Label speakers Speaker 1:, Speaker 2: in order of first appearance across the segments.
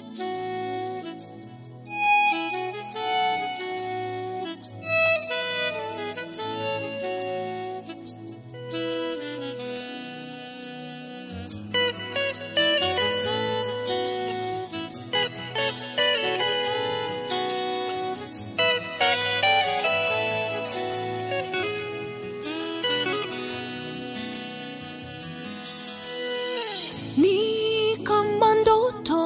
Speaker 1: ni kama ndoto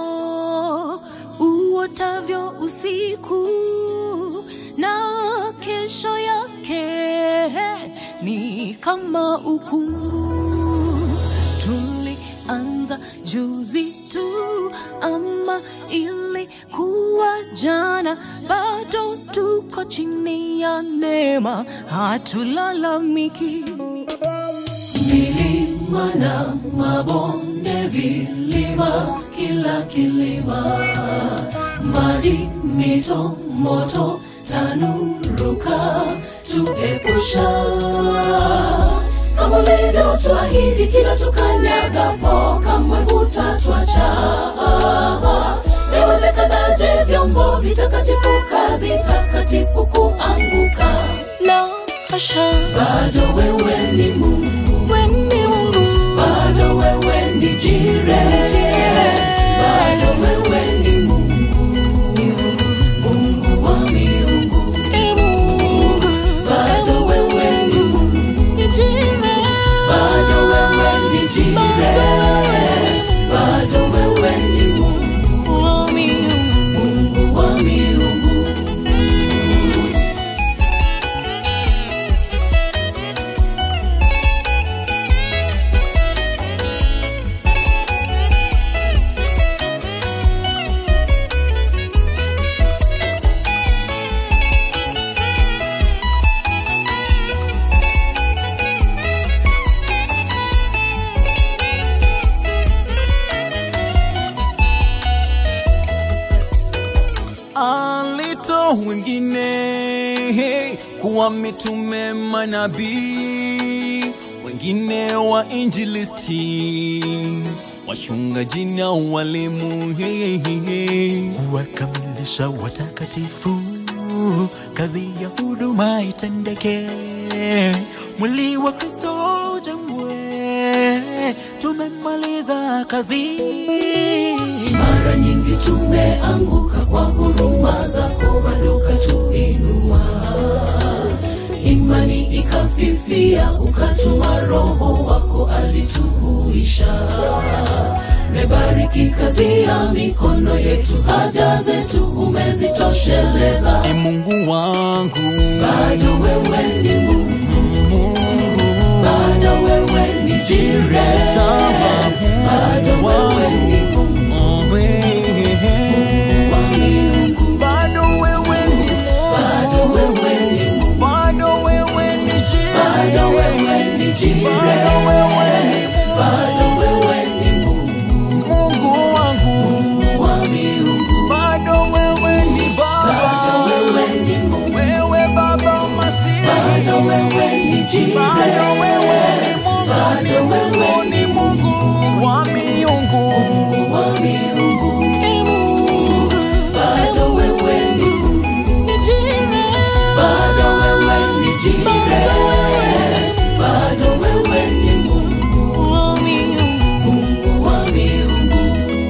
Speaker 1: uotavyo usiku na kesho yake ni kama ukungu tulianza juzi tu ama ilikuwa jana bado tuko chini ya neema hatulalamiki milima na mabonde, vilima, kila kilima, maji, mito, moto, tanuruka, tuepusha kama ulivyotuahidi, kila tukanyagapo, kamwe hutatwacha. Yawezekanaje vyombo vitakatifu, kazi takatifu kuanguka? La hasha, bado wewe ni Mungu, wewe ni Mungu, bado wewe ni jire, bado wewe ni Mungu, Mungu wa miungu, bado wewe ni Mungu, bado wewe ni jire, bado wewe ni Mungu, Mungu wa miungu.
Speaker 2: alito wengine kuwa mitume manabii, wengine wa injilisti, wachungaji na walimu,
Speaker 3: kuwakamilisha watakatifu, kazi ya huduma itendeke, mwili wa Kristo ujengwe, tumemaliza kazi.
Speaker 1: Mara nyingi tumeanguka kwa huruma zako, bado katuinua. Imani ikafifia, ukatuma Roho wako alituhuisha. Mebariki kazi ya mikono yetu, haja zetu umezitosheleza.
Speaker 2: e Mungu wangu,
Speaker 1: Bado wewe ni Mungu, bado wewe ni Jire, bado wewe ni Mungu wa miungu,
Speaker 2: bado wewe ni
Speaker 1: bado wewe ni Mungu,
Speaker 2: bado wewe ni
Speaker 1: bado wewe ni Jire,
Speaker 2: bado wewe ni
Speaker 1: bado wewe ni Mungu
Speaker 2: Mungu wangu,
Speaker 1: wa miungu,
Speaker 2: bado wewe ni
Speaker 1: bado
Speaker 2: Baba,
Speaker 1: wewe ni Mungu,
Speaker 2: wewe Baba Masihi,
Speaker 1: bado wewe ni Jire,
Speaker 2: bado wewe ni Mungu, ni
Speaker 1: bado
Speaker 2: Mungu,
Speaker 1: wewe
Speaker 2: ni Mungu wa miungu.
Speaker 1: wa miungu, bado wewe ni Mungu, bado wewe ni Jire, bado wewe ni Mungu, Mungu wa miungu.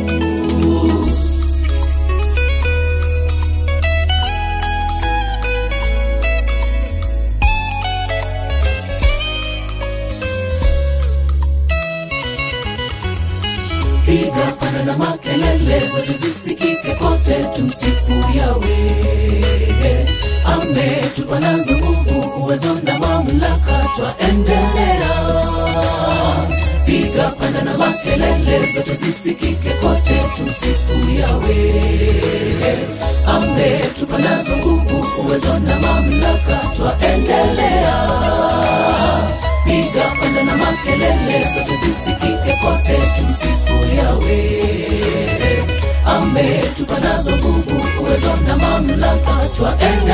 Speaker 1: piga pana na makelele zote zisikike kote, tumsifu Yawe. Ametupa nazo nguvu, uwezo na mamlaka, twaendelea. Piga pana na makelele zote zisikike kote, tumsifu Yawe. Ametupa nazo nguvu, uwezo na mamlaka, twaendelea piga panda na makelele zote zisikike kote, tumsifu Yawe. Ametupa nazo nguvu, uwezo na mamlaka, twaendelea